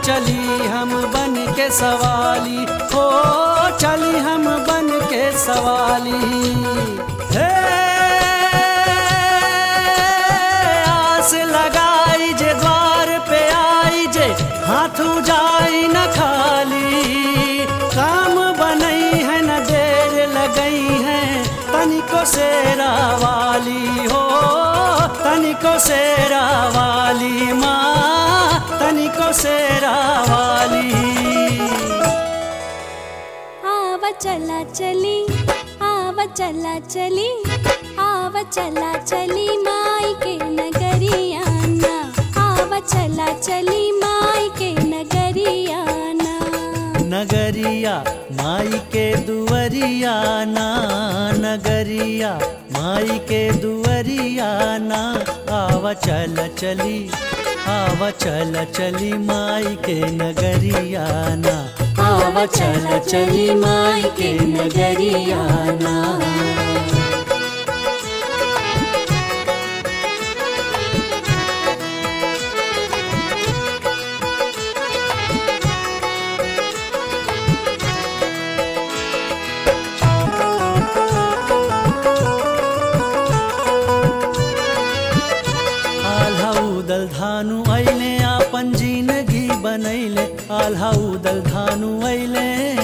चली हम बन के सवाली हो चली हम बन के सवाली हे आस लगाई जे द्वार पे आई जे हाथू जाई न खाली काम बनई है न देर लगई है तनिको सेरा वाली हो तनिको सेरा वाली माँ तनिको सेरा वाली आव चला चली आव चला चली आव चला चली माई के नगरियाना आव चला चली माई के नगरियाना नगरिया माई के दुवरिया ना नगरिया माई के दुवरिया ना आव चल चली आव चल चली माई के नगरिया ना आव चल चली माई के नगरिया ना आल्हा उदल धानु ऐले आपन जिंदगी बनैले आल्हा उदल धानु ऐले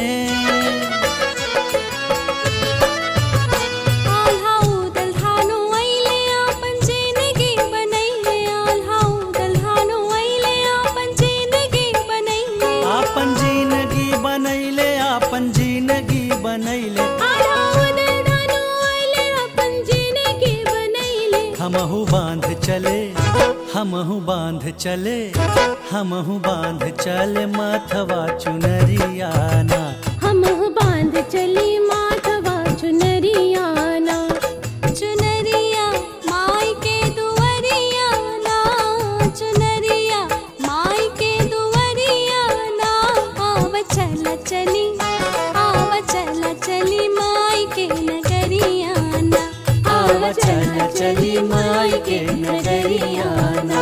आल्हा उदल धानु ऐले आपन जिंदगी बनैले आल्हा उदल धानु ऐले आपन जिंदगी बनैले आपन जिंदगी बनैले आपन जिंदगी बनैले आल्हा उदल धानु ऐले आपन जिंदगी बनैले हमहु बांध चले हमहु बांध चले हमहु बांध चले माथवा चुनरियाना हम बांध चली माथवा चुनरियाना चुनरिया माई के दुवरियाना चुनरिया माई के दुवरियाना आव चला चली आव चला चली माई के नगरियाना आव चल चली माई के नगरियाना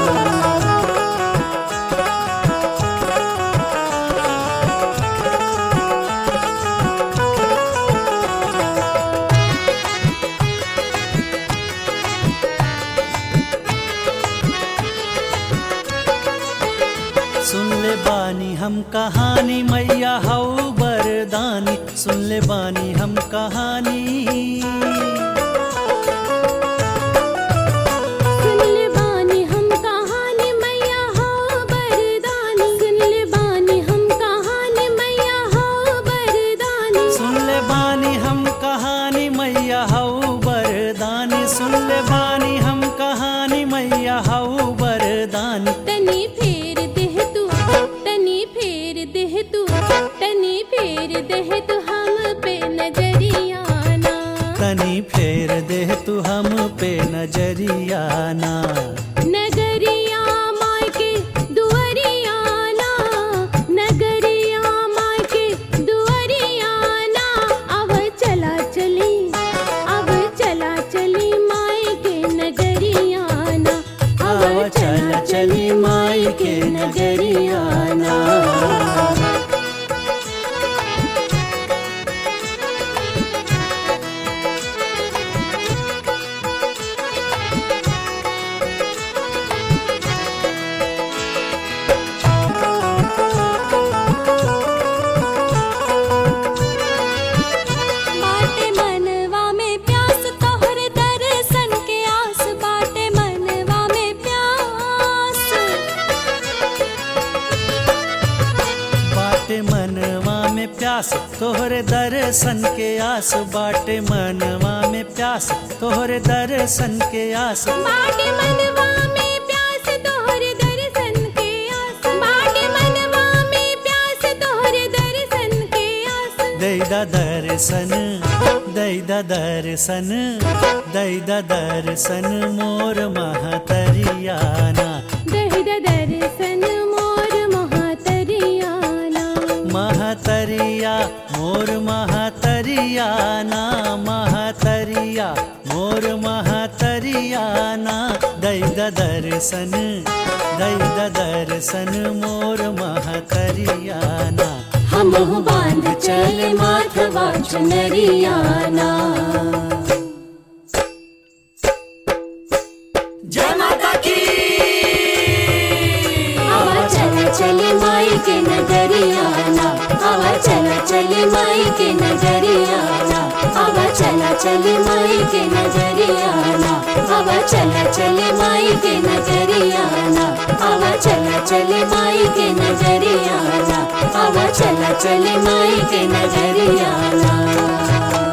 सुन ले बानी हम कहानी मैया हऊ बरदानी सुन ले बानी हम कहानी सुन ले बानी हम कहानी मैया हो बरदानी सुन ले बानी हम कहानी मैया हो बरदानी सुन ले बानी हम कहानी मैया हऊ बरदानी सुन ले बानी हम कहानी मैया हऊ बरदानी तनी फेर देह तू तनी फेर देह तू तनी फेर देह तू हम पे नजरियाना तनी फेर दे तू हम पे नजरियाना नगरिया माई के दुवरियाना नगरिया माई के दुवरियाना अब चला चली अब चला चली माई के नगरियाना आव चल चली माई के नगरियाना बाटे मनवा में प्यास तोहर दर्शन के आस बाटे मनवा में प्यास बाटे मनवा में प्यास तोहरे दर्शन के आस बाटे मनवा में प्यास तोहरे दर्शन के आस बाटे मनवा में प्यास तोहर दर्शन के आस बाटे मनवा में प्यास तोहर दर्शन के आस दैदा दर्शन दैदा दर्शन दैदा दर्शन मोर महतरियाना दहिद दर्शन मोर महातरियाना महतरिया मोर महतरियाना महतरिया मोर महतरियाना दै द दर्शन दै द दर्शन मोर महतरियाना हमहु बांध चले माथवा चुनरियाना जय माता की आवा चला चले माई के नगरियाना आवा चला चले माई के नगरियाना आवा चला चले माई के नगरियाना आवा चला चले माई के नगरियाना आवा चला चले माई के नगरियाना आवा चला चले माई के नगरियाना